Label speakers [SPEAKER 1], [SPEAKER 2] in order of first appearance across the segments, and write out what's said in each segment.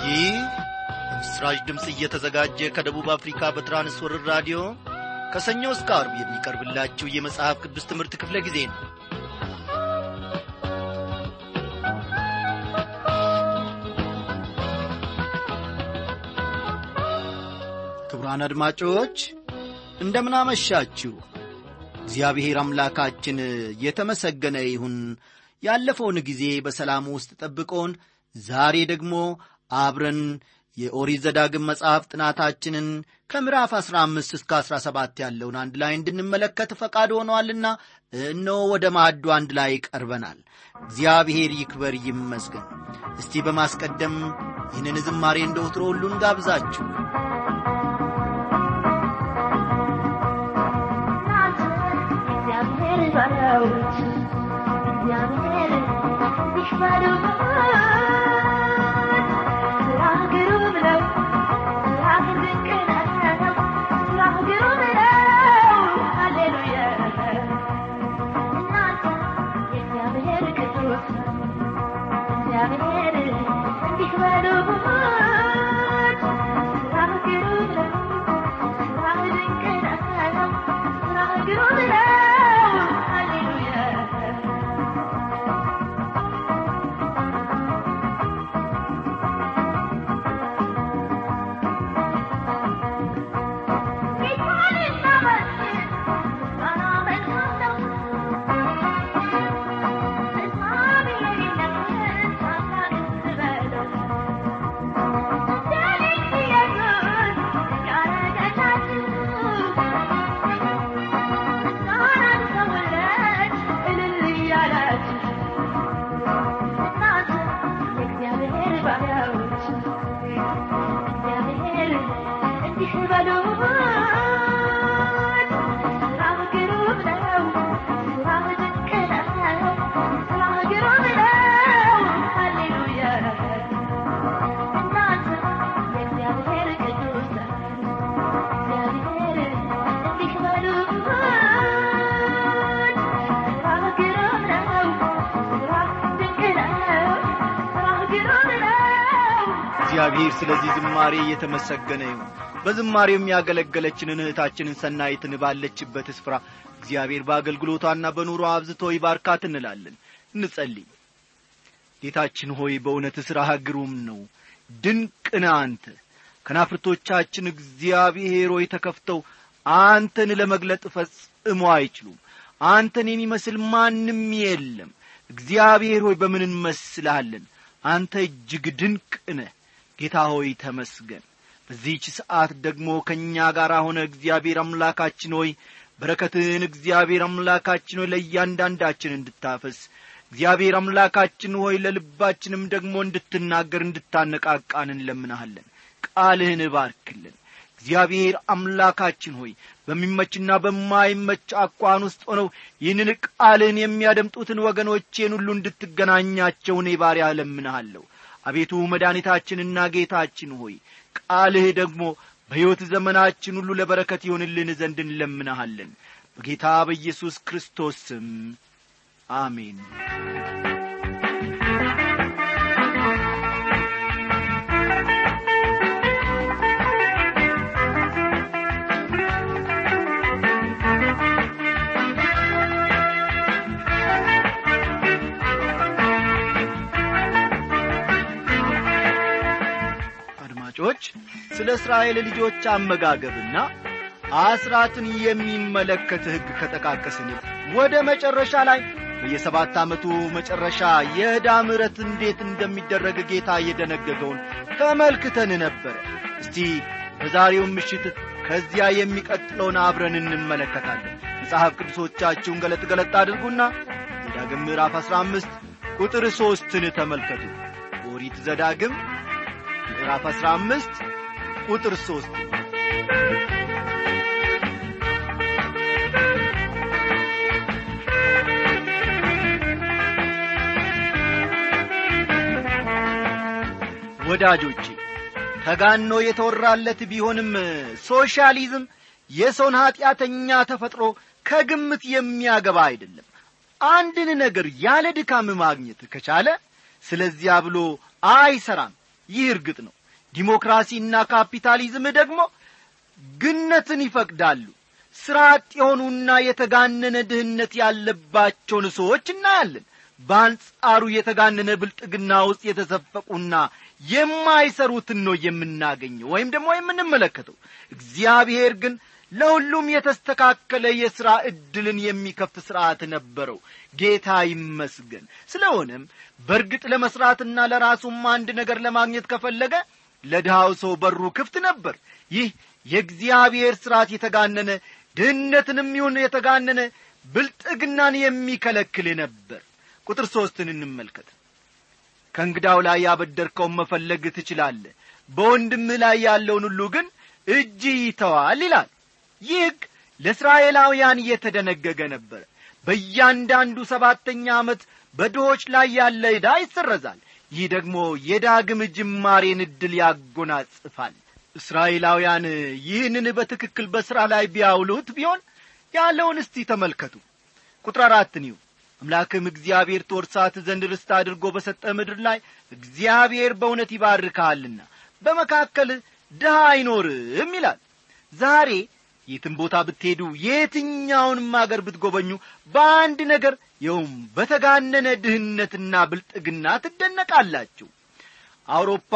[SPEAKER 1] ይህ በምስራች ድምፅ እየተዘጋጀ ከደቡብ አፍሪካ በትራንስወርር ራዲዮ ከሰኞ እስከ አርብ የሚቀርብላችሁ የመጽሐፍ ቅዱስ ትምህርት ክፍለ ጊዜ ነው ክቡራን አድማጮች እንደምናመሻችሁ እግዚአብሔር አምላካችን የተመሰገነ ይሁን ያለፈውን ጊዜ በሰላም ውስጥ ጠብቆን ዛሬ ደግሞ አብረን የኦሪት ዘዳግም መጽሐፍ ጥናታችንን ከምዕራፍ 15 እስከ 17 ያለውን አንድ ላይ እንድንመለከት ፈቃድ ሆኗልና እነሆ ወደ ማዕዱ አንድ ላይ ቀርበናል እግዚአብሔር ይክበር ይመስገን እስቲ በማስቀደም ይህንን ዝማሬ እንደ ወትሮ ሁሉን ጋብዛችሁ
[SPEAKER 2] እግዚአብሔር ባሪያዎች እግዚአብሔር ይክበሩት ስራህ ግሩም ነው ስራህ ድንቅ ነው ስራህ ግሩም ነው ሃሌሉያ እናንተ የእግዚአብሔር ቅዱሳን እግዚአብሔር ይክበሩት ስራህ ግሩም ነው ስራህ ድንቅ ነው ስራህ ግሩም ነው ሃሌሉያ
[SPEAKER 1] እግዚአብሔር ስለዚህ ዝማሬ እየተመሰገነ ይሁን በዝማሬው የሚያገለገለችንን እህታችንን ሰናይትን ባለችበት ስፍራ እግዚአብሔር በአገልግሎቷና በኑሮ አብዝቶ ይባርካት እንላለን እንጸልይ ጌታችን ሆይ በእውነት ሥራህ ግሩም ነው ድንቅን አንተ ከናፍርቶቻችን እግዚአብሔር ሆይ ተከፍተው አንተን ለመግለጥ ፈጽሞ አይችሉም አንተን የሚመስል ማንም የለም እግዚአብሔር ሆይ በምን እንመስልሃለን አንተ እጅግ ድንቅ ነህ ጌታ ሆይ ተመስገን በዚህች ሰዓት ደግሞ ከእኛ ጋር ሆነ እግዚአብሔር አምላካችን ሆይ በረከትህን እግዚአብሔር አምላካችን ሆይ ለእያንዳንዳችን እንድታፈስ እግዚአብሔር አምላካችን ሆይ ለልባችንም ደግሞ እንድትናገር እንድታነቃቃን እንለምናሃለን ቃልህን እባርክልን እግዚአብሔር አምላካችን ሆይ በሚመችና በማይመች አኳን ውስጥ ሆነው ይህንን ቃልህን የሚያደምጡትን ወገኖቼን ሁሉ እንድትገናኛቸው እኔ ባሪያ እለምንሃለሁ አቤቱ መድኃኒታችንና ጌታችን ሆይ ቃልህ ደግሞ በሕይወት ዘመናችን ሁሉ ለበረከት ይሆንልን ዘንድ እንለምንሃለን በጌታ በኢየሱስ ክርስቶስ ስም አሜን አድማጮች ስለ እስራኤል ልጆች አመጋገብና አስራትን የሚመለከት ሕግ ከጠቃቀስን ወደ መጨረሻ ላይ በየሰባት ዓመቱ መጨረሻ የዕዳ ምሕረት እንዴት እንደሚደረግ ጌታ የደነገገውን ተመልክተን ነበረ እስቲ በዛሬው ምሽት ከዚያ የሚቀጥለውን አብረን እንመለከታለን መጽሐፍ ቅዱሶቻችሁን ገለጥ ገለጥ አድርጉና ዘዳግም ምዕራፍ አሥራ አምስት ቁጥር ሦስትን ተመልከቱ ኦሪት ዘዳግም ምዕራፍ አሥራ አምስት ቁጥር ሦስት ወዳጆቼ ተጋኖ የተወራለት ቢሆንም ሶሻሊዝም የሰውን ኀጢአተኛ ተፈጥሮ ከግምት የሚያገባ አይደለም አንድን ነገር ያለ ድካም ማግኘት ከቻለ ስለዚያ ብሎ አይሰራም ይህ እርግጥ ነው ዲሞክራሲና ካፒታሊዝም ደግሞ ግነትን ይፈቅዳሉ ሥራ አጥ የሆኑና የተጋነነ ድህነት ያለባቸውን ሰዎች እናያለን በአንጻሩ የተጋነነ ብልጥግና ውስጥ የተዘፈቁና የማይሰሩትን ነው የምናገኘው ወይም ደግሞ የምንመለከተው እግዚአብሔር ግን ለሁሉም የተስተካከለ የሥራ ዕድልን የሚከፍት ሥርዓት ነበረው ጌታ ይመስገን ስለሆነም በእርግጥ ለመሥራትና ለራሱም አንድ ነገር ለማግኘት ከፈለገ ለድሃው ሰው በሩ ክፍት ነበር ይህ የእግዚአብሔር ሥርዓት የተጋነነ ድህነትንም ይሁን የተጋነነ ብልጥግናን የሚከለክል ነበር ቁጥር ሦስትን እንመልከት ከእንግዳው ላይ ያበደርከውን መፈለግ ትችላለህ በወንድምህ ላይ ያለውን ሁሉ ግን እጅ ይተዋል ይላል ይህ ሕግ ለእስራኤላውያን እየተደነገገ ነበር በእያንዳንዱ ሰባተኛ ዓመት በድሆች ላይ ያለ ዕዳ ይሰረዛል ይህ ደግሞ የዳግም ጅማሬን ዕድል ያጎናጽፋል እስራኤላውያን ይህንን በትክክል በሥራ ላይ ቢያውሉት ቢሆን ያለውን እስቲ ተመልከቱ ቁጥር አራትን ይሁ አምላክም እግዚአብሔር ትወርሳት ዘንድ ርስት አድርጎ በሰጠ ምድር ላይ እግዚአብሔር በእውነት ይባርካልና በመካከል ድሃ አይኖርም ይላል ዛሬ የትም ቦታ ብትሄዱ የትኛውንም አገር ብትጎበኙ በአንድ ነገር ይኸውም በተጋነነ ድህነትና ብልጥግና ትደነቃላችሁ አውሮፓ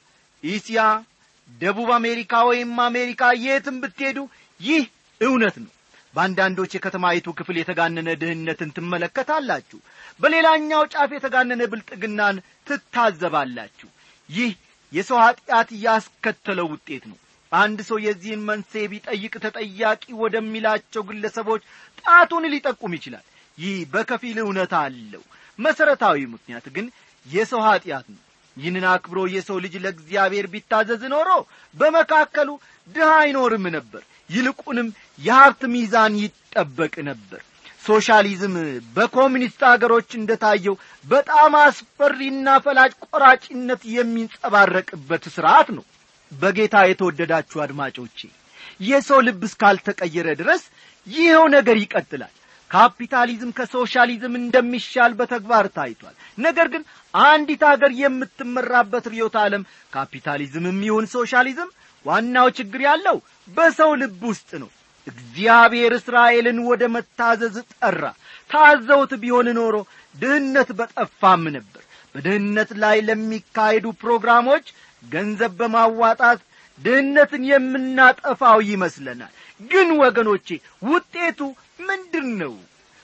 [SPEAKER 1] ኢስያ ደቡብ አሜሪካ ወይም አሜሪካ የትም ብትሄዱ ይህ እውነት ነው በአንዳንዶች የከተማይቱ ክፍል የተጋነነ ድህነትን ትመለከታላችሁ በሌላኛው ጫፍ የተጋነነ ብልጥግናን ትታዘባላችሁ ይህ የሰው ኀጢአት ያስከተለው ውጤት ነው አንድ ሰው የዚህን መንስኤ ቢጠይቅ ተጠያቂ ወደሚላቸው ግለሰቦች ጣቱን ሊጠቁም ይችላል ይህ በከፊል እውነት አለው መሠረታዊ ምክንያት ግን የሰው ኀጢአት ነው ይህንን አክብሮ የሰው ልጅ ለእግዚአብሔር ቢታዘዝ ኖሮ በመካከሉ ድሃ አይኖርም ነበር ይልቁንም የሀብት ሚዛን ይጠበቅ ነበር ሶሻሊዝም በኮሚኒስት አገሮች እንደታየው በጣም አስፈሪና ፈላጭ ቆራጭነት የሚንጸባረቅበት ሥርዓት ነው በጌታ የተወደዳችሁ አድማጮቼ የሰው ልብ እስካልተቀየረ ድረስ ይኸው ነገር ይቀጥላል ካፒታሊዝም ከሶሻሊዝም እንደሚሻል በተግባር ታይቷል ነገር ግን አንዲት አገር የምትመራበት ርዮት ዓለም ካፒታሊዝምም ይሁን ሶሻሊዝም ዋናው ችግር ያለው በሰው ልብ ውስጥ ነው እግዚአብሔር እስራኤልን ወደ መታዘዝ ጠራ ታዘውት ቢሆን ኖሮ ድህነት በጠፋም ነበር በድህነት ላይ ለሚካሄዱ ፕሮግራሞች ገንዘብ በማዋጣት ድህነትን የምናጠፋው ይመስለናል ግን ወገኖቼ ውጤቱ ምንድን ነው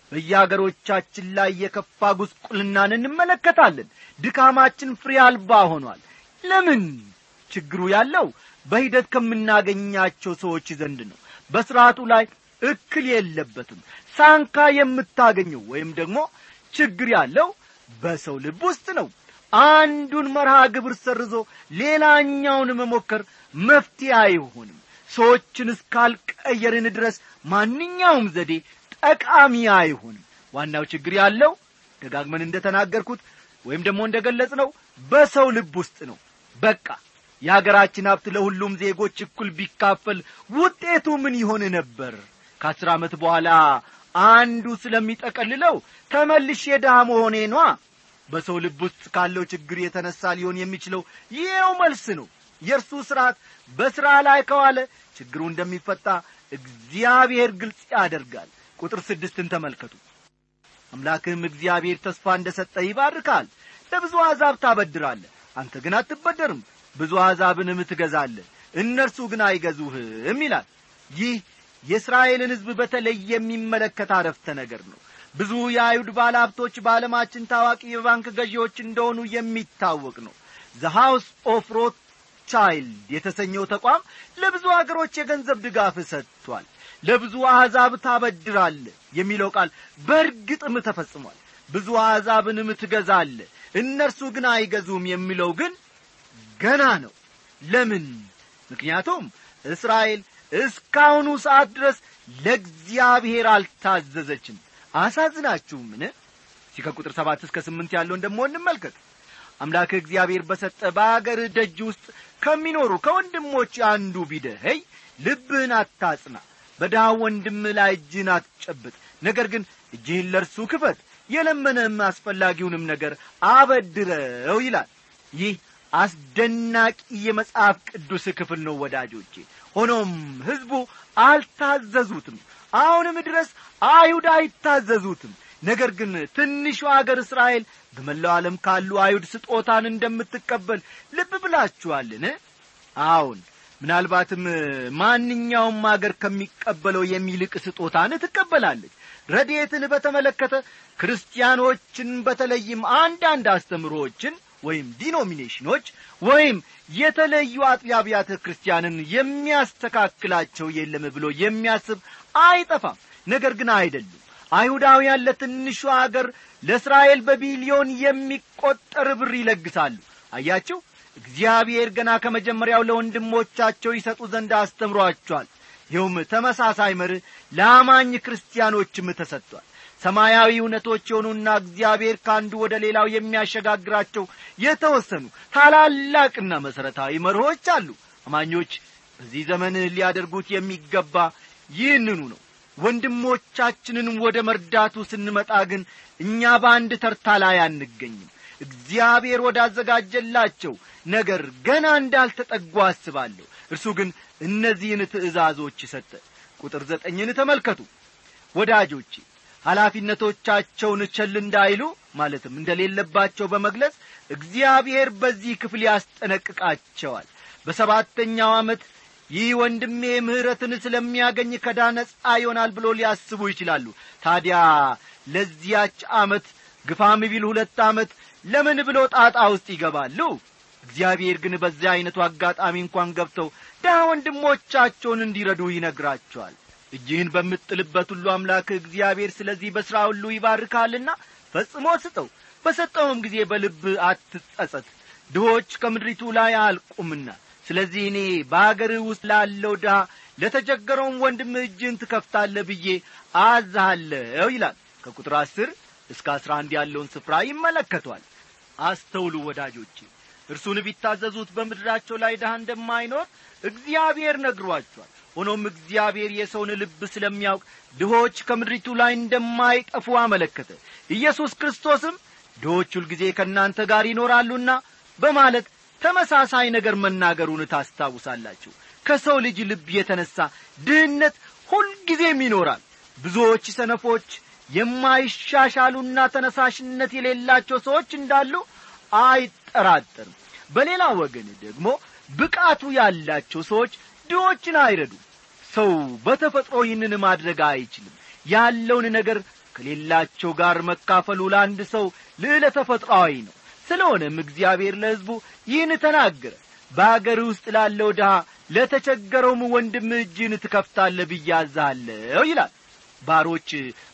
[SPEAKER 1] በየአገሮቻችን ላይ የከፋ ጉስቁልናን እንመለከታለን ድካማችን ፍሬ አልባ ሆኗል ለምን ችግሩ ያለው በሂደት ከምናገኛቸው ሰዎች ዘንድ ነው በሥርዓቱ ላይ እክል የለበትም ሳንካ የምታገኘው ወይም ደግሞ ችግር ያለው በሰው ልብ ውስጥ ነው አንዱን መርሃ ግብር ሰርዞ ሌላኛውን መሞከር መፍትሄ አይሆንም ሰዎችን እስካልቀየርን ድረስ ማንኛውም ዘዴ ጠቃሚ አይሆንም ዋናው ችግር ያለው ደጋግመን እንደ ተናገርኩት ወይም ደግሞ እንደ ገለጽ ነው በሰው ልብ ውስጥ ነው በቃ የአገራችን ሀብት ለሁሉም ዜጎች እኩል ቢካፈል ውጤቱ ምን ይሆን ነበር ከአስር ዓመት በኋላ አንዱ ስለሚጠቀልለው ተመልሽ የድሃ መሆኔ ኗ በሰው ልብ ውስጥ ካለው ችግር የተነሳ ሊሆን የሚችለው ይኸው መልስ ነው የእርሱ ሥርዓት በሥራ ላይ ከዋለ ችግሩ እንደሚፈታ እግዚአብሔር ግልጽ ያደርጋል ቁጥር ስድስትን ተመልከቱ አምላክህም እግዚአብሔር ተስፋ እንደ ሰጠ ይባርካል ለብዙ አሕዛብ ታበድራለህ አንተ ግን አትበደርም ብዙ አሕዛብንም ትገዛለህ እነርሱ ግን አይገዙህም ይላል ይህ የእስራኤልን ሕዝብ በተለይ የሚመለከት አረፍተ ነገር ነው ብዙ የአይሁድ ባለ ሀብቶች በዓለማችን ታዋቂ የባንክ ገዢዎች እንደሆኑ የሚታወቅ ነው ዘ ሃውስ ኦፍ ሮት ቻይልድ የተሰኘው ተቋም ለብዙ አገሮች የገንዘብ ድጋፍ ሰጥቷል ለብዙ አሕዛብ ታበድራለ የሚለው ቃል በእርግጥም ተፈጽሟል ብዙ አሕዛብንም ትገዛለ እነርሱ ግን አይገዙም የሚለው ግን ገና ነው ለምን ምክንያቱም እስራኤል እስካሁኑ ሰዓት ድረስ ለእግዚአብሔር አልታዘዘችም አሳዝናችሁምን እዚህ ከቁጥር ሰባት እስከ ስምንት ያለውን ደግሞ እንመልከት አምላክ እግዚአብሔር በሰጠ በአገር ደጅ ውስጥ ከሚኖሩ ከወንድሞች አንዱ ቢደኸይ ልብህን አታጽና በድሃ ወንድም ላይ እጅህን አትጨብጥ ነገር ግን እጅህን ለእርሱ ክፈት የለመነህም አስፈላጊውንም ነገር አበድረው ይላል ይህ አስደናቂ የመጽሐፍ ቅዱስ ክፍል ነው ወዳጆቼ ሆኖም ሕዝቡ አልታዘዙትም አሁንም ድረስ አይሁድ አይታዘዙትም ነገር ግን ትንሹ አገር እስራኤል በመላው ዓለም ካሉ አይሁድ ስጦታን እንደምትቀበል ልብ ብላችኋልን አዎን ምናልባትም ማንኛውም አገር ከሚቀበለው የሚልቅ ስጦታን ትቀበላለች ረድኤትን በተመለከተ ክርስቲያኖችን በተለይም አንዳንድ አስተምሮዎችን ወይም ዲኖሚኔሽኖች ወይም የተለዩ አጥቢያ አብያተ ክርስቲያንን የሚያስተካክላቸው የለም ብሎ የሚያስብ አይጠፋም ነገር ግን አይደሉም አይሁዳውያን ለትንሹ አገር ለእስራኤል በቢሊዮን የሚቈጠር ብር ይለግሳሉ አያችሁ እግዚአብሔር ገና ከመጀመሪያው ለወንድሞቻቸው ይሰጡ ዘንድ አስተምሯቸዋል ይኸውም ተመሳሳይ መርህ ለአማኝ ክርስቲያኖችም ተሰጥቷል ሰማያዊ እውነቶች የሆኑና እግዚአብሔር ከአንዱ ወደ ሌላው የሚያሸጋግራቸው የተወሰኑ ታላላቅና መሠረታዊ መርሆች አሉ አማኞች በዚህ ዘመን ሊያደርጉት የሚገባ ይህንኑ ነው ወንድሞቻችንን ወደ መርዳቱ ስንመጣ ግን እኛ በአንድ ተርታ ላይ አንገኝም እግዚአብሔር ወዳዘጋጀላቸው ነገር ገና እንዳልተጠጉ አስባለሁ እርሱ ግን እነዚህን ትእዛዞች ሰጠ ቁጥር ዘጠኝን ተመልከቱ ወዳጆቼ ኃላፊነቶቻቸውን ቸል እንዳይሉ ማለትም እንደሌለባቸው በመግለጽ እግዚአብሔር በዚህ ክፍል ያስጠነቅቃቸዋል በሰባተኛው ዓመት ይህ ወንድሜ ምሕረትን ስለሚያገኝ ከዳ ነጻ ይሆናል ብሎ ሊያስቡ ይችላሉ ታዲያ ለዚያች ዓመት ግፋም ቢል ሁለት ዓመት ለምን ብሎ ጣጣ ውስጥ ይገባሉ እግዚአብሔር ግን በዚያ ዐይነቱ አጋጣሚ እንኳን ገብተው ድሀ ወንድሞቻቸውን እንዲረዱ ይነግራቸዋል እጅህን በምጥልበት ሁሉ አምላክ እግዚአብሔር ስለዚህ በሥራ ሁሉ ይባርካልና ፈጽሞ ስጠው በሰጠውም ጊዜ በልብ አትጸጸት ድሆች ከምድሪቱ ላይ አልቁምና ስለዚህ እኔ በአገርህ ውስጥ ላለው ድሃ ለተቸገረውም ወንድም እጅን ትከፍታለህ ብዬ አዛሃለሁ ይላል ከቁጥር አስር እስከ አስራ አንድ ያለውን ስፍራ ይመለከቷል አስተውሉ ወዳጆቼ እርሱን ቢታዘዙት በምድራቸው ላይ ድሃ እንደማይኖር እግዚአብሔር ነግሯቸዋል ሆኖም እግዚአብሔር የሰውን ልብ ስለሚያውቅ ድሆች ከምድሪቱ ላይ እንደማይጠፉ አመለከተ ኢየሱስ ክርስቶስም ድሆች ሁልጊዜ ከእናንተ ጋር ይኖራሉና በማለት ተመሳሳይ ነገር መናገሩን ታስታውሳላችሁ ከሰው ልጅ ልብ የተነሣ ድህነት ሁልጊዜም ይኖራል ብዙዎች ሰነፎች የማይሻሻሉና ተነሳሽነት የሌላቸው ሰዎች እንዳሉ አይጠራጠርም በሌላ ወገን ደግሞ ብቃቱ ያላቸው ሰዎች ድሆችን አይረዱም ሰው በተፈጥሮ ይህንን ማድረግ አይችልም ያለውን ነገር ከሌላቸው ጋር መካፈሉ ለአንድ ሰው ልዕለ ተፈጥሯዊ ነው ስለሆነም እግዚአብሔር ለሕዝቡ ይህን ተናገረ በአገር ውስጥ ላለው ድሃ ለተቸገረውም ወንድም እጅን ትከፍታለ ብያዛለሁ ይላል ባሮች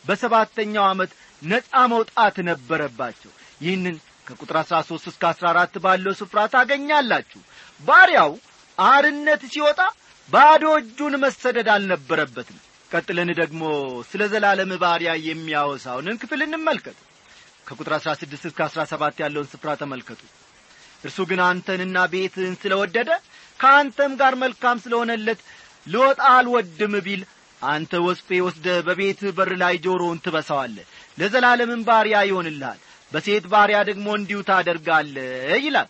[SPEAKER 1] በሰባተኛው ዓመት ነፃ መውጣት ነበረባቸው ይህንን ከቁጥር አሥራ ሦስት እስከ አሥራ አራት ባለው ስፍራ ታገኛላችሁ ባሪያው አርነት ሲወጣ ባዶ እጁን መሰደድ አልነበረበትም ቀጥለን ደግሞ ስለ ዘላለም ባሪያ የሚያወሳውንን ክፍል እንመልከት ከቁጥር አሥራ ስድስት እስከ አሥራ ሰባት ያለውን ስፍራ ተመልከቱ እርሱ ግን አንተንና ቤትህን ስለ ወደደ ከአንተም ጋር መልካም ስለሆነለት ልወጣ አልወድም ቢል አንተ ወስፌ ወስደ በቤትህ በር ላይ ጆሮውን ትበሳዋለህ ለዘላለምም ባሪያ ይሆንልሃል በሴት ባሪያ ደግሞ እንዲሁ ታደርጋለህ ይላል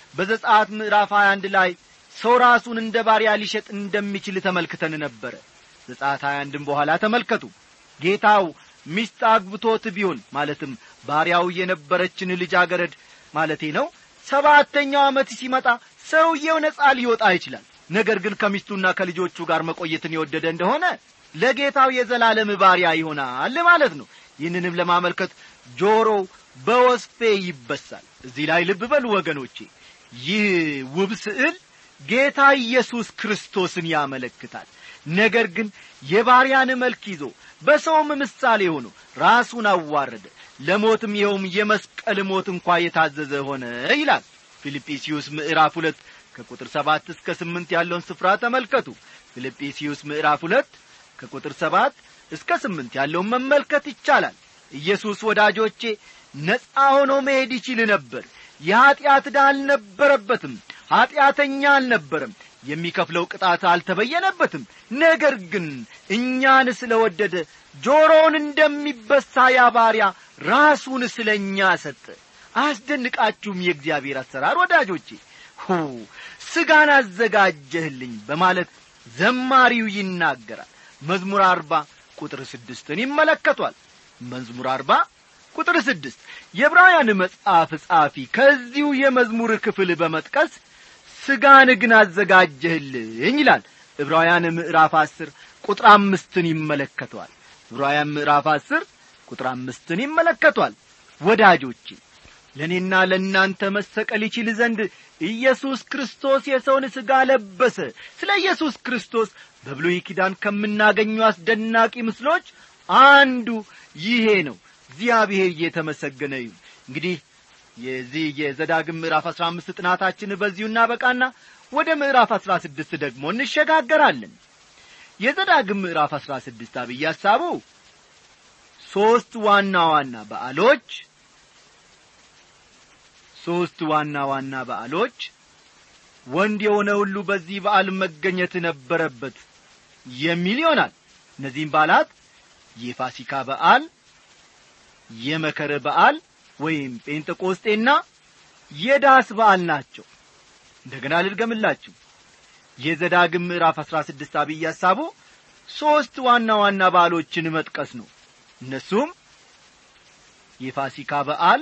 [SPEAKER 1] በዘጻት ምዕራፍ 21 ላይ ሰው ራሱን እንደ ባሪያ ሊሸጥ እንደሚችል ተመልክተን ነበረ ዘጻት 21 በኋላ ተመልከቱ ጌታው ሚስት አግብቶት ቢሆን ማለትም ባሪያው የነበረችን ልጃገረድ ማለቴ ነው ሰባተኛው ዓመት ሲመጣ ሰውየው ነጻ ሊወጣ ይችላል ነገር ግን ከሚስቱና ከልጆቹ ጋር መቆየትን የወደደ እንደሆነ ለጌታው የዘላለም ባሪያ ይሆናል ማለት ነው ይህንንም ለማመልከት ጆሮው በወስፌ ይበሳል እዚህ ላይ ልብ በሉ ወገኖቼ ይህ ውብ ስዕል ጌታ ኢየሱስ ክርስቶስን ያመለክታል ነገር ግን የባሪያን መልክ ይዞ በሰውም ምሳሌ ሆኖ ራሱን አዋረደ ለሞትም ይኸውም የመስቀል ሞት እንኳ የታዘዘ ሆነ ይላል ፊልጵስዩስ ምዕራፍ ሁለት ከቁጥር ሰባት እስከ ስምንት ያለውን ስፍራ ተመልከቱ ፊልጵስዩስ ምዕራፍ ሁለት ከቁጥር ሰባት እስከ ስምንት ያለውን መመልከት ይቻላል ኢየሱስ ወዳጆቼ ነፃ ሆኖ መሄድ ይችል ነበር የኀጢአት ዕዳ አልነበረበትም ኀጢአተኛ አልነበረም የሚከፍለው ቅጣት አልተበየነበትም ነገር ግን እኛን ስለ ወደደ ጆሮውን እንደሚበሳ ያ ባሪያ ራሱን ስለ እኛ ሰጠ አያስደንቃችሁም የእግዚአብሔር አሰራር ወዳጆቼ ሁ ስጋን አዘጋጀህልኝ በማለት ዘማሪው ይናገራል መዝሙር አርባ ቁጥር ስድስትን ይመለከቷል መዝሙር አርባ ቁጥር ስድስት የዕብራውያን መጽሐፍ ጻፊ ከዚሁ የመዝሙር ክፍል በመጥቀስ ስጋን ግን አዘጋጀህልኝ ይላል ዕብራውያን ምዕራፍ አስር ቁጥር አምስትን ይመለከቷል ዕብራውያን ምዕራፍ አስር ቁጥር አምስትን ይመለከቷል ወዳጆቼ ለእኔና ለእናንተ መሰቀል ይችል ዘንድ ኢየሱስ ክርስቶስ የሰውን ሥጋ ለበሰ ስለ ኢየሱስ ክርስቶስ በብሉይ ኪዳን ከምናገኙ አስደናቂ ምስሎች አንዱ ይሄ ነው እግዚአብሔር እየተመሰገነ ይሁን እንግዲህ የዚህ የዘዳግም ምዕራፍ አሥራ አምስት ጥናታችን በዚሁ እናበቃና ወደ ምዕራፍ አሥራ ስድስት ደግሞ እንሸጋገራለን የዘዳግም ምዕራፍ አሥራ ስድስት አብይ ሐሳቡ ሦስት ዋና ዋና በዓሎች ሦስት ዋና ዋና በዓሎች ወንድ የሆነ ሁሉ በዚህ በዓል መገኘት ነበረበት የሚል ይሆናል እነዚህም በዓላት የፋሲካ በዓል የመከረ በዓል ወይም ጴንጠቆስጤና የዳስ በዓል ናቸው እንደገና ልድገምላችሁ የዘዳግም ምዕራፍ አሥራ ስድስት አብይ ሐሳቡ ሦስት ዋና ዋና በዓሎችን መጥቀስ ነው እነሱም የፋሲካ በዓል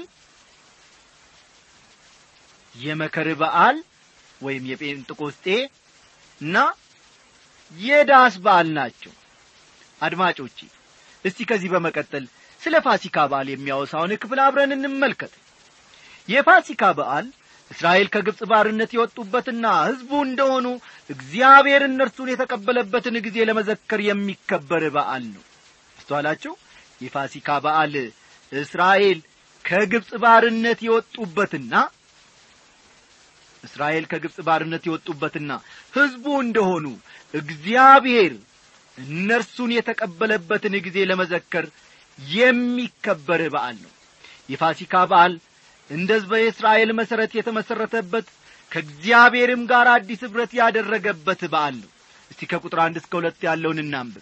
[SPEAKER 1] የመከር በዓል ወይም የጴንጥቆስጤ እና የዳስ በዓል ናቸው አድማጮቼ እስቲ ከዚህ በመቀጠል ስለ ፋሲካ በዓል የሚያወሳውን ክፍል አብረን እንመልከት የፋሲካ በዓል እስራኤል ከግብፅ ባርነት የወጡበትና ሕዝቡ እንደሆኑ እግዚአብሔር እነርሱን የተቀበለበትን ጊዜ ለመዘከር የሚከበር በዓል ነው አስተዋላችሁ የፋሲካ በዓል እስራኤል ከግብፅ ባርነት የወጡበትና እስራኤል ከግብፅ ባርነት የወጡበትና ሕዝቡ እንደሆኑ እግዚአብሔር እነርሱን የተቀበለበትን ጊዜ ለመዘከር የሚከበር በዓል ነው የፋሲካ በዓል እንደ ሕዝበ እስራኤል መሠረት የተመሠረተበት ከእግዚአብሔርም ጋር አዲስ ኅብረት ያደረገበት በዓል ነው እስቲ ከቁጥር አንድ እስከ ሁለት ያለውን እናንብብ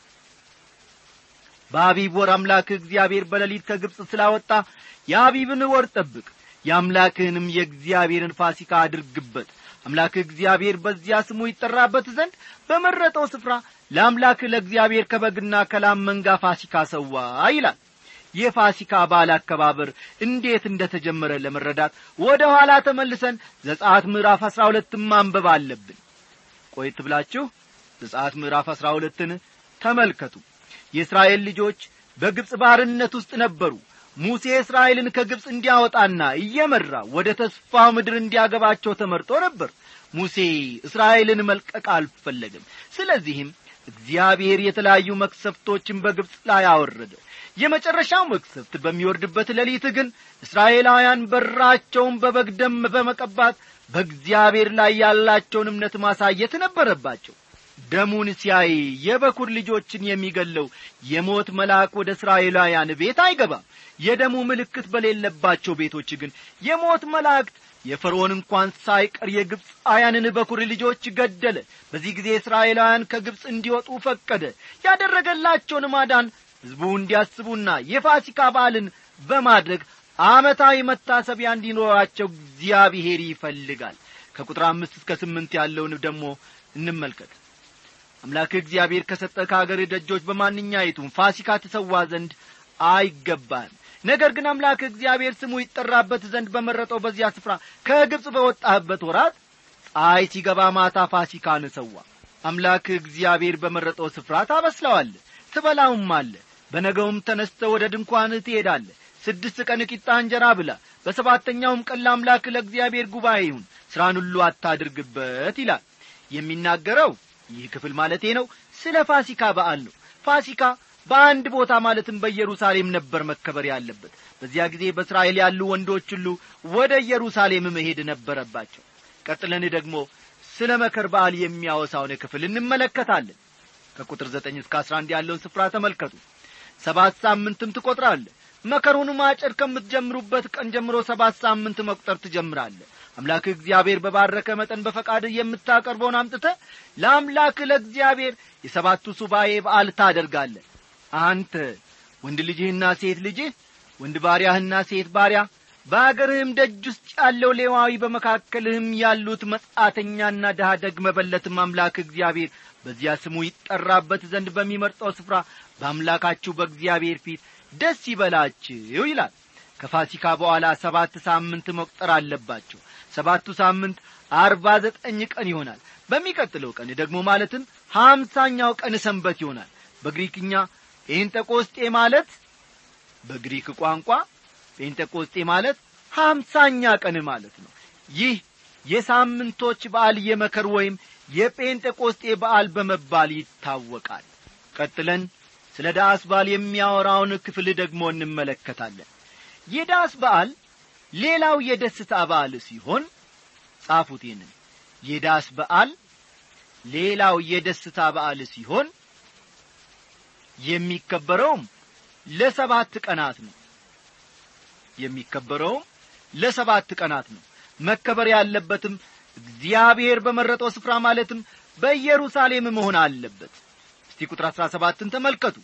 [SPEAKER 1] በአቢብ ወር አምላክህ እግዚአብሔር በሌሊት ከግብፅ ስላወጣ የአቢብን ወር ጠብቅ የአምላክህንም የእግዚአብሔርን ፋሲካ አድርግበት አምላክህ እግዚአብሔር በዚያ ስሙ ይጠራበት ዘንድ በመረጠው ስፍራ ለአምላክህ ለእግዚአብሔር ከበግና ከላም መንጋ ፋሲካ ሰዋ ይላል የፋሲካ በዓል አከባበር እንዴት እንደ ተጀመረ ለመረዳት ወደ ኋላ ተመልሰን ዘጻት ምዕራፍ አሥራ ሁለትን ማንበብ አለብን ቆየት ብላችሁ ዘጻት ምዕራፍ አሥራ ሁለትን ተመልከቱ የእስራኤል ልጆች በግብፅ ባርነት ውስጥ ነበሩ ሙሴ እስራኤልን ከግብፅ እንዲያወጣና እየመራ ወደ ተስፋው ምድር እንዲያገባቸው ተመርጦ ነበር ሙሴ እስራኤልን መልቀቅ አልፈለግም ስለዚህም እግዚአብሔር የተለያዩ መክሰፍቶችን በግብፅ ላይ አወረደ የመጨረሻው መቅሰፍት በሚወርድበት ሌሊት ግን እስራኤላውያን በራቸውን በበግ ደም በመቀባት በእግዚአብሔር ላይ ያላቸውን እምነት ማሳየት ነበረባቸው ደሙን ሲያይ የበኩር ልጆችን የሚገለው የሞት መልአክ ወደ እስራኤላውያን ቤት አይገባም የደሙ ምልክት በሌለባቸው ቤቶች ግን የሞት መላእክት የፈርዖን እንኳን ሳይቀር የግብፃውያንን በኩር ልጆች ገደለ በዚህ ጊዜ እስራኤላውያን ከግብፅ እንዲወጡ ፈቀደ ያደረገላቸውን ማዳን ሕዝቡ እንዲያስቡና የፋሲካ በዓልን በማድረግ ዓመታዊ መታሰቢያ እንዲኖራቸው እግዚአብሔር ይፈልጋል ከቁጥር አምስት እስከ ስምንት ያለውን ደግሞ እንመልከት አምላክህ እግዚአብሔር ከሰጠ ከአገር ደጆች በማንኛይቱም ፋሲካ ትሰዋ ዘንድ አይገባም ነገር ግን አምላክ እግዚአብሔር ስሙ ይጠራበት ዘንድ በመረጠው በዚያ ስፍራ ከግብፅ በወጣህበት ወራት ፀሐይ ሲገባ ማታ ፋሲካን ሰዋ አምላክ እግዚአብሔር በመረጠው ስፍራ ታበስለዋል ትበላውም አለ በነገውም ተነስተ ወደ ድንኳንህ ትሄዳለ ስድስት ቀን ቂጣ እንጀራ ብላ በሰባተኛውም ቀን ለአምላክ ለእግዚአብሔር ጉባኤ ይሁን ሥራን ሁሉ አታድርግበት ይላል የሚናገረው ይህ ክፍል ማለቴ ነው ስለ ፋሲካ በዓል ነው ፋሲካ በአንድ ቦታ ማለትም በኢየሩሳሌም ነበር መከበር ያለበት በዚያ ጊዜ በእስራኤል ያሉ ወንዶች ሁሉ ወደ ኢየሩሳሌም መሄድ ነበረባቸው ቀጥለን ደግሞ ስለ መከር በዓል የሚያወሳውን ክፍል እንመለከታለን ከቁጥር ዘጠኝ እስከ አስራ አንድ ያለውን ስፍራ ተመልከቱ ሰባት ሳምንትም ትቈጥራለ መከሩን ማጨድ ከምትጀምሩበት ቀን ጀምሮ ሰባት ሳምንት መቁጠር ትጀምራለ አምላክ እግዚአብሔር በባረከ መጠን በፈቃድ የምታቀርበውን አምጥተ ለአምላክ ለእግዚአብሔር የሰባቱ ሱባኤ በዓል ታደርጋለ አንተ ወንድ ልጅህና ሴት ልጅህ ወንድ ባሪያህና ሴት ባሪያ በአገርህም ደጅ ውስጥ ያለው ሌዋዊ በመካከልህም ያሉት መጻተኛና ድሃ ደግ መበለትም አምላክ እግዚአብሔር በዚያ ስሙ ይጠራበት ዘንድ በሚመርጠው ስፍራ በአምላካችሁ በእግዚአብሔር ፊት ደስ ይበላችሁ ይላል ከፋሲካ በኋላ ሰባት ሳምንት መቁጠር አለባቸው ሰባቱ ሳምንት አርባ ዘጠኝ ቀን ይሆናል በሚቀጥለው ቀን ደግሞ ማለትም ሀምሳኛው ቀን ሰንበት ይሆናል በግሪክኛ ጴንጠቆስጤ ማለት በግሪክ ቋንቋ ጴንጠቆስጤ ማለት ሀምሳኛ ቀን ማለት ነው ይህ የሳምንቶች በዓል የመከር ወይም የጴንጤቆስጤ በዓል በመባል ይታወቃል ቀጥለን ስለ ዳስ በዓል የሚያወራውን ክፍል ደግሞ እንመለከታለን የዳስ በዓል ሌላው የደስታ በዓል ሲሆን ጻፉት ይህንን የዳስ በዓል ሌላው የደስታ በዓል ሲሆን የሚከበረውም ለሰባት ቀናት ነው የሚከበረውም ለሰባት ቀናት ነው መከበር ያለበትም እግዚአብሔር በመረጠው ስፍራ ማለትም በኢየሩሳሌም መሆን አለበት እስቲ ቁጥር አሥራ ሰባትን ተመልከቱ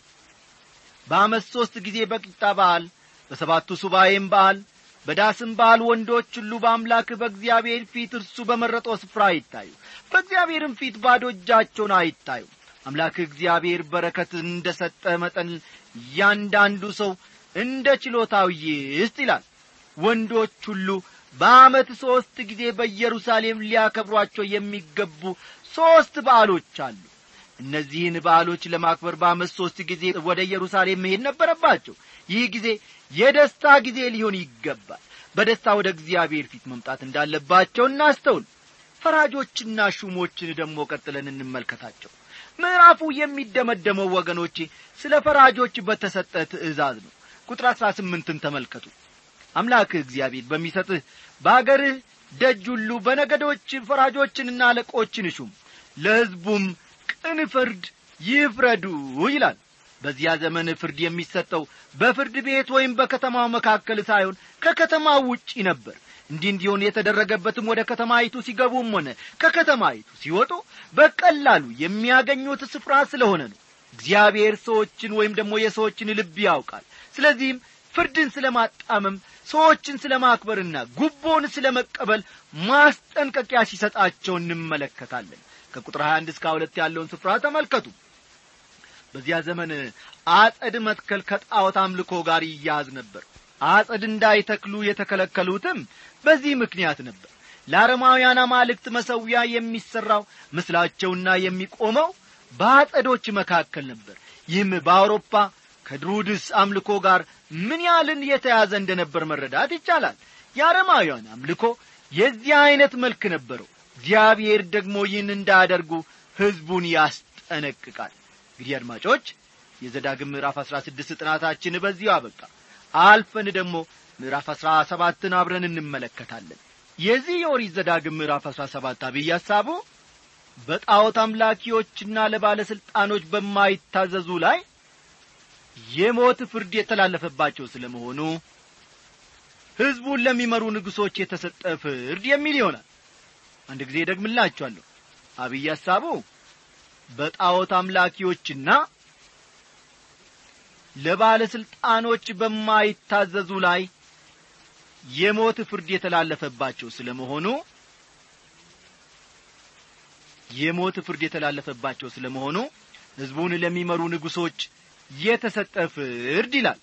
[SPEAKER 1] በአመት ሦስት ጊዜ በቂጣ በዓል በሰባቱ ሱባኤም በዓል በዳስም በዓል ወንዶች ሁሉ በአምላክ በእግዚአብሔር ፊት እርሱ በመረጠው ስፍራ አይታዩ በእግዚአብሔርም ፊት ባዶ እጃቸውን አይታዩ አምላክ እግዚአብሔር በረከት እንደ ሰጠ መጠን እያንዳንዱ ሰው እንደ ችሎታው ይስጥ ይላል ወንዶች ሁሉ በዓመት ሦስት ጊዜ በኢየሩሳሌም ሊያከብሯቸው የሚገቡ ሦስት በዓሎች አሉ እነዚህን በዓሎች ለማክበር በዓመት ሦስት ጊዜ ወደ ኢየሩሳሌም መሄድ ነበረባቸው ይህ ጊዜ የደስታ ጊዜ ሊሆን ይገባል በደስታ ወደ እግዚአብሔር ፊት መምጣት እንዳለባቸው እናስተውል ፈራጆችና ሹሞችን ደግሞ ቀጥለን እንመልከታቸው ምዕራፉ የሚደመደመው ወገኖቼ ስለ ፈራጆች በተሰጠ ትእዛዝ ነው ቁጥር አሥራ ስምንትን ተመልከቱ አምላክህ እግዚአብሔር በሚሰጥህ በአገርህ ደጅ ሁሉ በነገዶች ፈራጆችንና አለቆችን ሹም ለሕዝቡም ቅን ፍርድ ይፍረዱ ይላል በዚያ ዘመን ፍርድ የሚሰጠው በፍርድ ቤት ወይም በከተማው መካከል ሳይሆን ከከተማው ውጪ ነበር እንዲህ እንዲሆን የተደረገበትም ወደ ከተማይቱ ሲገቡም ሆነ ከከተማይቱ ሲወጡ በቀላሉ የሚያገኙት ስፍራ ስለሆነ ነው እግዚአብሔር ሰዎችን ወይም ደግሞ የሰዎችን ልብ ያውቃል ስለዚህም ፍርድን ስለ ማጣመም ሰዎችን ስለ ማክበርና ጉቦን ስለ መቀበል ማስጠንቀቂያ ሲሰጣቸው እንመለከታለን ከቁጥር 21 እስከ ሁለት ያለውን ስፍራ ተመልከቱ በዚያ ዘመን አጸድ መትከል ከጣዖት አምልኮ ጋር ይያዝ ነበር አጸድ እንዳይተክሉ የተከለከሉትም በዚህ ምክንያት ነበር ለአረማውያን አማልክት መሰዊያ የሚሠራው ምስላቸውና የሚቆመው በአጸዶች መካከል ነበር ይህም በአውሮፓ ከድሩድስ አምልኮ ጋር ምን ያህልን የተያዘ እንደ ነበር መረዳት ይቻላል የአረማውያን አምልኮ የዚህ ዐይነት መልክ ነበረው እግዚአብሔር ደግሞ ይህን እንዳያደርጉ ሕዝቡን ያስጠነቅቃል እንግዲህ አድማጮች የዘዳግም ምዕራፍ አሥራ ስድስት ጥናታችን በዚሁ አበቃ አልፈን ደግሞ ምዕራፍ አሥራ ሰባትን አብረን እንመለከታለን የዚህ የኦሪት ዘዳግም ምዕራፍ አሥራ ሰባት አብይ ሐሳቡ በጣዖት አምላኪዎችና ለባለሥልጣኖች በማይታዘዙ ላይ የሞት ፍርድ የተላለፈባቸው ስለ መሆኑ ሕዝቡን ለሚመሩ ንጉሶች የተሰጠ ፍርድ የሚል ይሆናል አንድ ጊዜ ደግምላችኋለሁ አብይ ሐሳቡ በጣዖት አምላኪዎችና ለባለሥልጣኖች በማይታዘዙ ላይ የሞት ፍርድ የተላለፈባቸው ስለ መሆኑ የሞት ፍርድ የተላለፈባቸው ስለ መሆኑ ሕዝቡን ለሚመሩ ንጉሶች የተሰጠ ፍርድ ይላል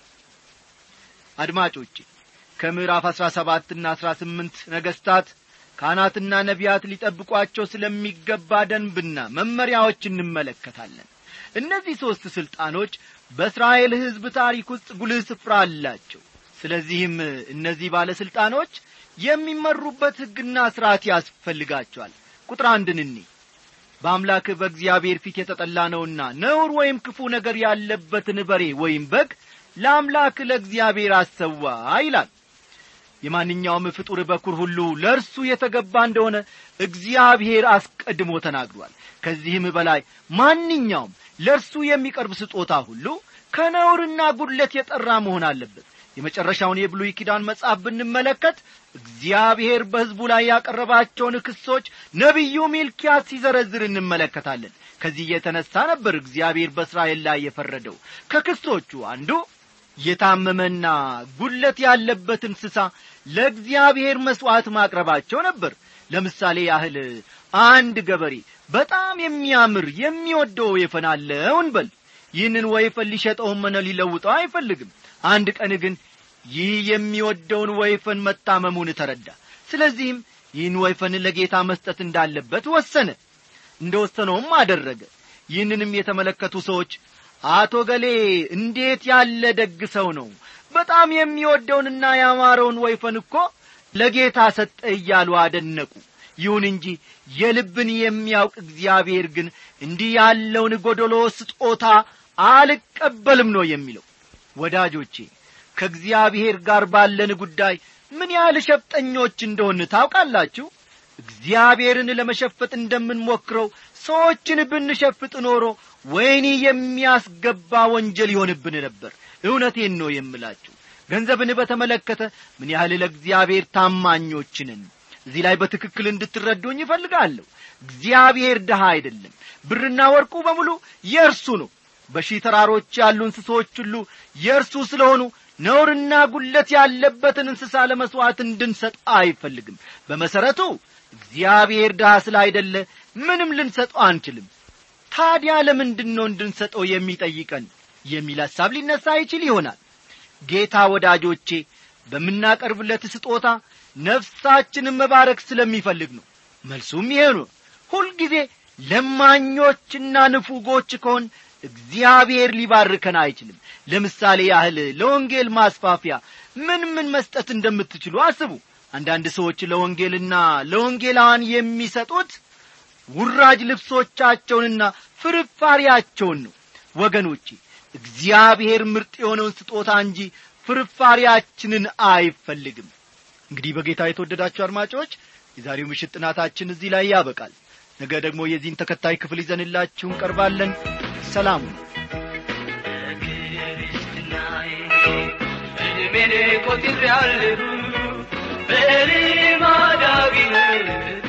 [SPEAKER 1] አድማጮቼ ከምዕራፍ አሥራ ሰባትና አሥራ ስምንት ነገሥታት ካህናትና ነቢያት ሊጠብቋቸው ስለሚገባ ደንብና መመሪያዎች እንመለከታለን እነዚህ ሦስት ሥልጣኖች በእስራኤል ሕዝብ ታሪክ ውስጥ ጉልህ ስፍራ አላቸው ስለዚህም እነዚህ ባለሥልጣኖች የሚመሩበት ሕግና ሥርዓት ያስፈልጋቸዋል ቁጥር አንድን እኒ በአምላክ በእግዚአብሔር ፊት የተጠላ ነውና ነውር ወይም ክፉ ነገር ያለበትን በሬ ወይም በግ ለአምላክ ለእግዚአብሔር አሰዋ ይላል የማንኛውም ፍጡር በኩር ሁሉ ለእርሱ የተገባ እንደሆነ እግዚአብሔር አስቀድሞ ተናግሯል ከዚህም በላይ ማንኛውም ለእርሱ የሚቀርብ ስጦታ ሁሉ ከነውርና ጉድለት የጠራ መሆን አለበት የመጨረሻውን የብሉይ ኪዳን መጽሐፍ ብንመለከት እግዚአብሔር በሕዝቡ ላይ ያቀረባቸውን ክሶች ነቢዩ ሚልኪያስ ሲዘረዝር እንመለከታለን ከዚህ የተነሣ ነበር እግዚአብሔር በእስራኤል ላይ የፈረደው ከክሶቹ አንዱ የታመመና ጉለት ያለበት እንስሳ ለእግዚአብሔር መሥዋዕት ማቅረባቸው ነበር ለምሳሌ ያህል አንድ ገበሬ በጣም የሚያምር የሚወደው ወይፈን አለው እንበል ይህንን ወይፈን ሊሸጠውም ሆነ ሊለውጠው አይፈልግም አንድ ቀን ግን ይህ የሚወደውን ወይፈን መታመሙን ተረዳ ስለዚህም ይህን ወይፈን ለጌታ መስጠት እንዳለበት ወሰነ እንደ ወሰነውም አደረገ ይህንንም የተመለከቱ ሰዎች አቶ ገሌ እንዴት ያለ ደግ ሰው ነው በጣም የሚወደውንና ያማረውን ወይፈን እኮ ለጌታ ሰጠ እያሉ አደነቁ ይሁን እንጂ የልብን የሚያውቅ እግዚአብሔር ግን እንዲህ ያለውን ጐደሎ ስጦታ አልቀበልም ነው የሚለው ወዳጆቼ ከእግዚአብሔር ጋር ባለን ጉዳይ ምን ያህል ሸፍጠኞች እንደሆን ታውቃላችሁ እግዚአብሔርን ለመሸፈጥ እንደምንሞክረው ሰዎችን ብንሸፍጥ ኖሮ ወይኒ የሚያስገባ ወንጀል ይሆንብን ነበር እውነቴን ነው የምላችሁ ገንዘብን በተመለከተ ምን ያህል ለእግዚአብሔር ታማኞችንን እዚህ ላይ በትክክል እንድትረዱኝ ይፈልጋለሁ እግዚአብሔር ድሃ አይደለም ብርና ወርቁ በሙሉ የእርሱ ነው በሺህ ተራሮች ያሉ እንስሶች ሁሉ የእርሱ ስለሆኑ ነውርና ጉለት ያለበትን እንስሳ ለመሥዋዕት እንድንሰጥ አይፈልግም በመሠረቱ እግዚአብሔር ድሃ ስላይደለ ምንም ልንሰጠው አንችልም ታዲያ ለምንድን ነው እንድንሰጠው የሚጠይቀን የሚል ሐሳብ ሊነሣ ይችል ይሆናል ጌታ ወዳጆቼ በምናቀርብለት ስጦታ ነፍሳችንን መባረክ ስለሚፈልግ ነው መልሱም ይሄ ነው ሁልጊዜ ለማኞችና ንፉጎች ከሆን እግዚአብሔር ሊባርከን አይችልም ለምሳሌ ያህል ለወንጌል ማስፋፊያ ምን ምን መስጠት እንደምትችሉ አስቡ አንዳንድ ሰዎች ለወንጌልና ለወንጌላዋን የሚሰጡት ውራጅ ልብሶቻቸውንና ፍርፋሪያቸውን ነው ወገኖቼ እግዚአብሔር ምርጥ የሆነውን ስጦታ እንጂ ፍርፋሪያችንን አይፈልግም እንግዲህ በጌታ የተወደዳችሁ አድማጮች የዛሬው ምሽት ጥናታችን እዚህ ላይ ያበቃል ነገ ደግሞ የዚህን ተከታይ ክፍል ይዘንላችሁ እንቀርባለን ሰላሙ
[SPEAKER 3] እድሜን ቆጥሬአለሁ በልማዳዊነት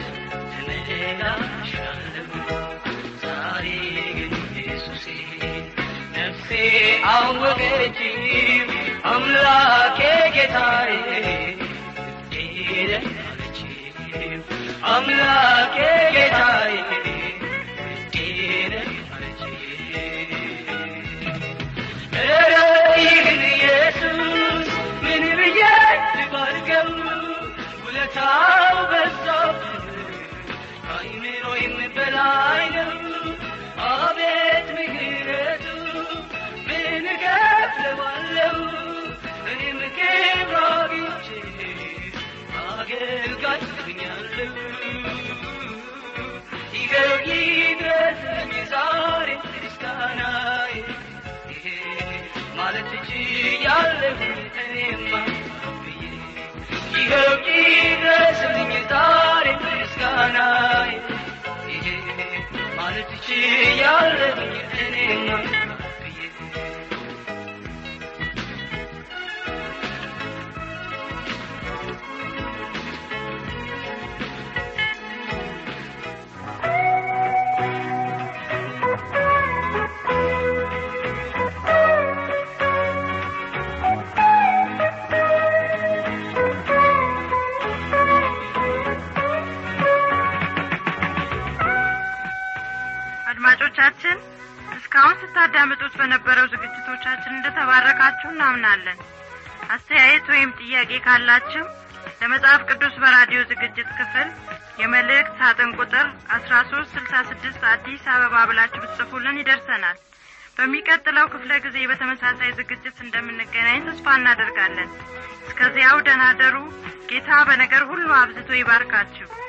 [SPEAKER 3] ተመላሻለሁ ዛሬ ግን ኢየሱሴ ነፍሴ አወቀች አምላኬ ጌታዬ እንዴት አለች አምላኬ ጌታዬ እንዴት አለች ኧረ ይህን ኢየሱስ ምን ብዬ ልባርገው ውለታው በዛብኝ ከአይምሮዬም በላይ ነው አቤት ምሕረቱ ምን እከፍለዋለሁ እኔም ክብር አግኝቼ አገልጋይ ሆኛለሁ ይኸው ይድረስልኝ ዛሬ ምስጋናዬ ይሄ ማለት ችያለሁ እኔማ ብዬ ይኸው ይድረስልኝ ዛሬ ምስጋናዬ ይሄ ማለት ችያለሁ እኔማ ብዬ
[SPEAKER 4] አድማጮቻችን እስካሁን ስታዳምጡት በነበረው ዝግጅቶቻችን እንደተባረካችሁ እናምናለን አስተያየት ወይም ጥያቄ ካላችሁ ለመጽሐፍ ቅዱስ በራዲዮ ዝግጅት ክፍል የመልእክት ሳጥን ቁጥር አስራ ሶስት ስልሳ ስድስት አዲስ አበባ ብላችሁ ብትጽፉልን ይደርሰናል በሚቀጥለው ክፍለ ጊዜ በተመሳሳይ ዝግጅት እንደምንገናኝ ተስፋ እናደርጋለን እስከዚያው ደህና ደሩ ጌታ በነገር ሁሉ አብዝቶ ይባርካችሁ